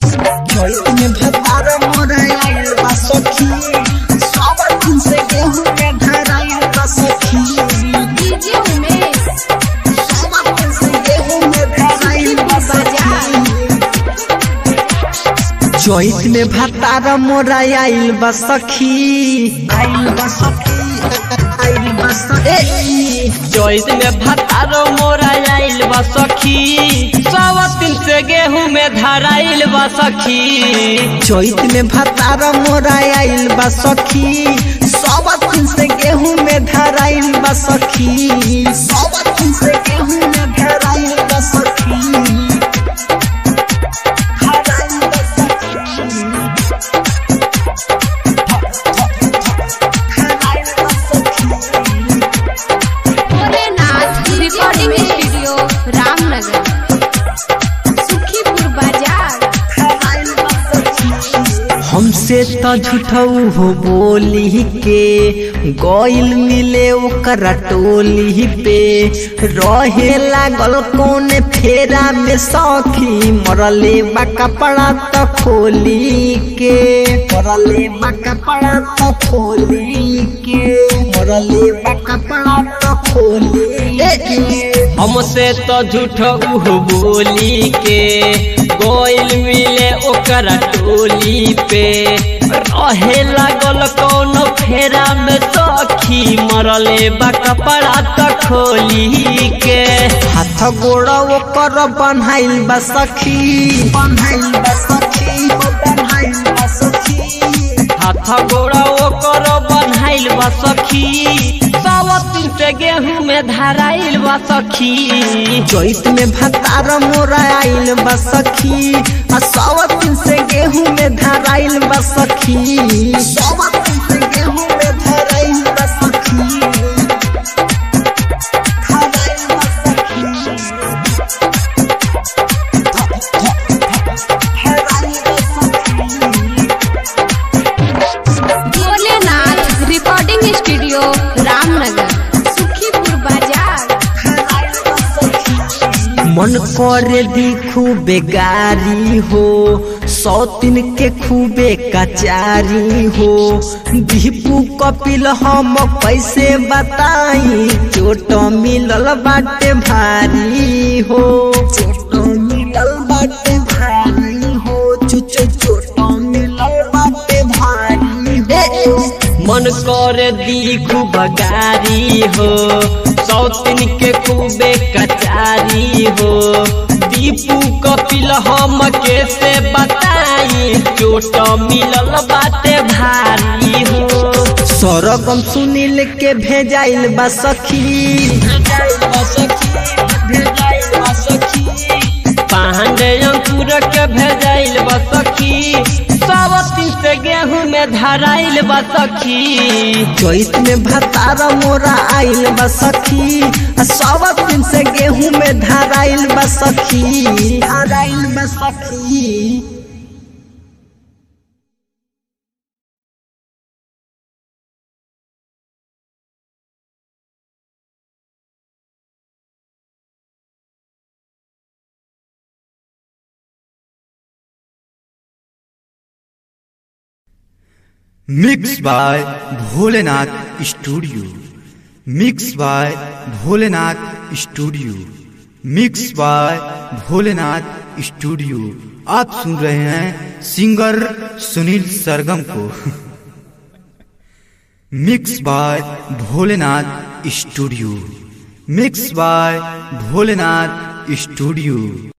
चैत में भतार मोराइल बा सखी सब दिन से गेहूं के धराइल बा सखी डीजे उमेश सब दिन से गेहूं में धराइल बा सखी चैत में भतार मोराइल बा सखी आइल बा सखी आइल बा सखी चैत में भतारो मोरा आइल बा सखी सवा दिन से गेहूं में धराइल बा सखी चैत में भतार मोराइल बा सखी सब दिन से गेहूं में धराइल बा सखी सब दिन से गेहूं में धराइल बा सखी धराइल बा सखी। धराइल बा सखी। भोलेनाथ रिकॉर्डिंग स्टूडियो रामनगर सुखीपुर बाजार हमसे तो झूठऊ हो बोली के गइल मिले ओकरा टोली पे रहे लागल कौन फेरा में सखी मरले बा कपड़ा तो खोली के मरले बा कपड़ा तो खोली के मरले बा कपड़ा तो खोली के हमसे तो झूठ उह बोली के गोइल मिले ओकरा टोली पे रहे लागल कौन फेरा में सखी मरले बा कपड़ा तो खोली के हाथ गोड़ ओकर बन्हाइल बा सखी बन्हाइल बा सखी बन्हाइल बा सखी हाथ गोड़ा ओकर बन्हाइल बा सखी सवा दिन से गेहूं में धराइल बा सखी चैत में भतार मोरा आइल बा सखी आ सवा दिन से गेहूं में धराइल बा सखी सवा दिन से गेहूं में धराइल बा सखी धराइल बा सखी धराइल बा सखी भोलेनाथ रिकॉर्डिंग स्टूडियो रामनगर सुखीपुर बाजार मन करे दी खूबे गारी हो सौतिन के खूबे कचारी हो दीपू कपिल हम कैसे बताई चोट मिलल बाटे भारी हो चोट मिलल बाटे भारी हो चुचो चोट मिलल बाटे भारी हो मन करे दी खूब गारी हो सौतिन के खूबे कचारी हो दीपू कपिल हम कैसे बताई चोट मिलल बाटे भारी हो सरगम सुनील के भेजाइल बा सखी पांडे अंकुर के भेजाइल बा सखी सब दिन से गेहूं में धराइल बा सखी चैत में भतार मोरा आइल बा सखी आ सब दिन से गेहूं में धराइल बा सखी धराइल बा सखी mix by Bholenath studio mix by Bholenath studio mix by Bholenath studio आप सुन रहे हैं सिंगर सुनील सरगम को mix by Bholenath studio mix by Bholenath studio